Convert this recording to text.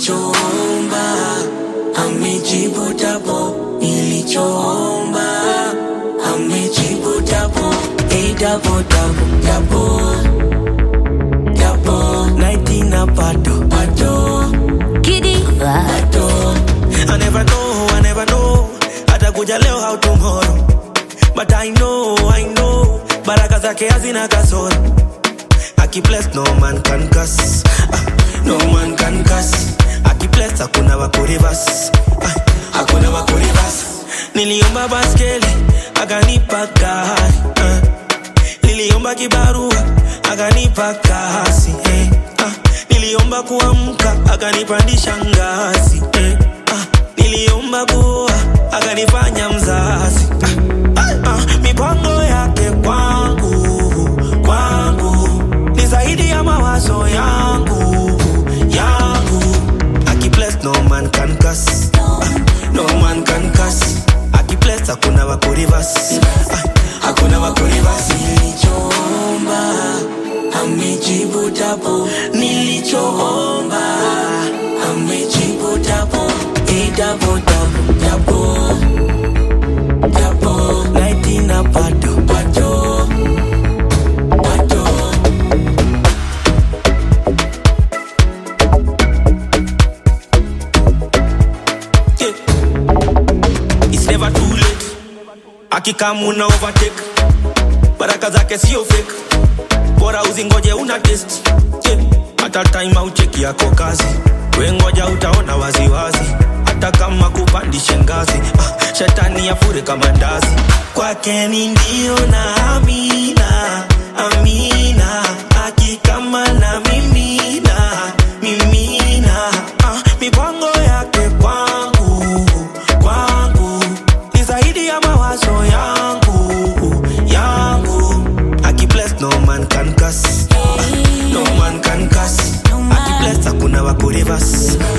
nilichoomba amejibu dabo, nilichoomba amejibu dabo, hey dabo dabo dabo dabo, night na bado bado Giddy. bado. I never know, I never know, atakuja leo au tomorrow, but I know, I know, baraka zake hazina kasoro. Aki bless no man can curse. Ah, no man can curse. Aki bless hakuna wa kurivas. Ah, hakuna wa kurivas. Niliomba baskeli akanipa gari. Ah, niliomba kibarua akanipa kasi. Eh, ah, niliomba kuamka akanipandisha ngazi. Eh, ah, niliomba kuoa akanifanya mzazi. Ah, ah, ah, mipango yake kwangu kwangu ni zaidi ya mawazo yangu yangu akibless no man can curse Ah, no man can curse akibless hakuna wa kurivas Ah, hakuna wa kurivas nilichoomba amejibu dabo nilichoomba amejibu dabo e dabo dabo dabo dabo night na bado bado bado Yeah. It's never too late. Akikamu na overtake. Baraka zake sio fake. Bora uzingoje una test. Yeah. Hata time aucheki yako kazi. We ngoja utaona waziwazi. Hata kama kupandishe ngazi. Ah, shetani afure kama ndazi. Kwake ni ndio na amina. Amina. Akikama na mimina. Mimina. Ah, mipango yake kwangu kwangu ni zaidi ya mawazo yangu yangu akibless no man can curse no man can curse akibless hakuna wa kurivas